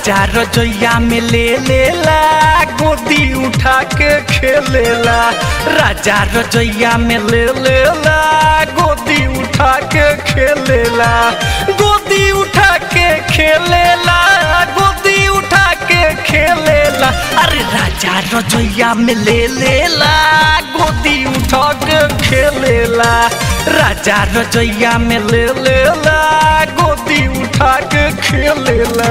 राजा रजोइया में ले लेला गोदी उठा के खेलेला राजा रजोइया में ले लेला गोदी उठा के खेलेला गोदी उठा के खेलेला गोदी उठा के खेलेला अरे राजा रजोइया में ले लेला गोदी उठा के खेलेला राजा रजोइया में ले लेला गोदी उठा के खेलेला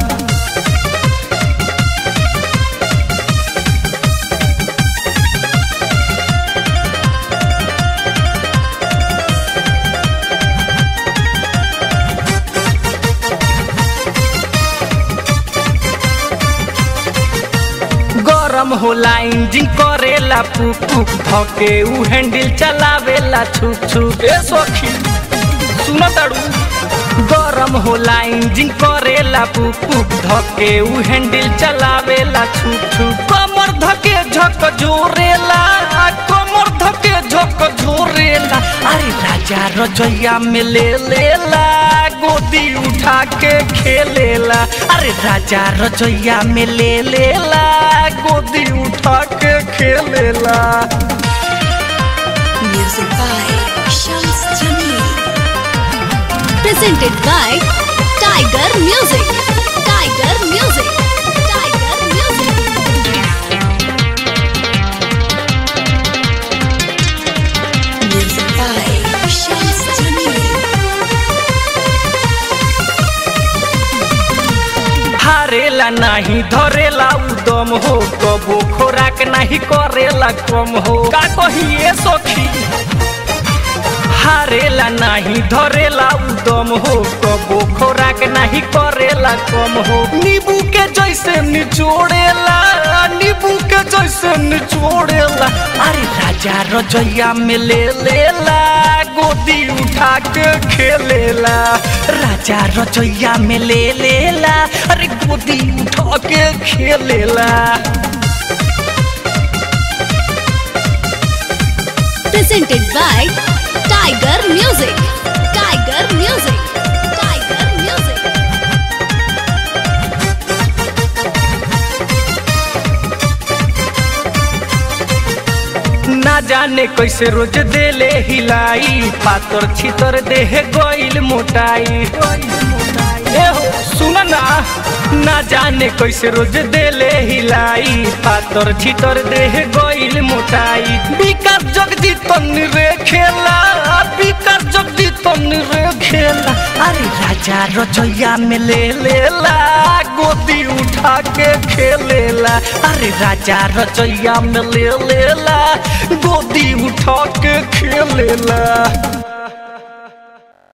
गरम होला इंजिन करेला पुक पुक धके उ हैंडल चलावेला छुक छुक ए सखी सुन ताड़ू गरम होला इंजिन करेला पुक पुक धके उ हैंडल चलावेला छुक छुक कमर धके झक जोरेला कमर धके झक जोरेला अरे राजा रजैया में ले लेला गोदी उठा के खेलेला अरे राजा रजैया में ले लेला गोदी उठा के खेलेला Music by Shams Jamil. Presented by Tiger Music. Tiger Music. Tiger Music. Music by Shams Jamil. हारेला नाही धरेला उदम हो कबो खोराक नाही करेला कम हो का कहिए सखी हारेला नाही धरेला उदम हो कबो खोराक नाही करेला कम हो नींबू के जैसे निचोड़ेला नींबू के जैसे निचोड़ेला अरे राजा रजैया में ले लेला गोदी उठा के खेलेला राजा रजैया में ले लेला अरे गोदी उठा के खेलेला Presented by Tiger Music. Tiger Music. Tiger Music. ना जाने कैसे रोज देले हिलाई पातर छितर देह गइल मोटाई ए हो सुन ना ना जाने कैसे रोज देले हिलाई पातर छितर देह गइल मोटाई विकास जगदी तन रे खेला विकास जगदी तन रे खेला अरे राजा रजैया में ले लेला गोदी उठा के खेलेला अरे राजा रजैया में ले लेला गोदी उठा के खेलेला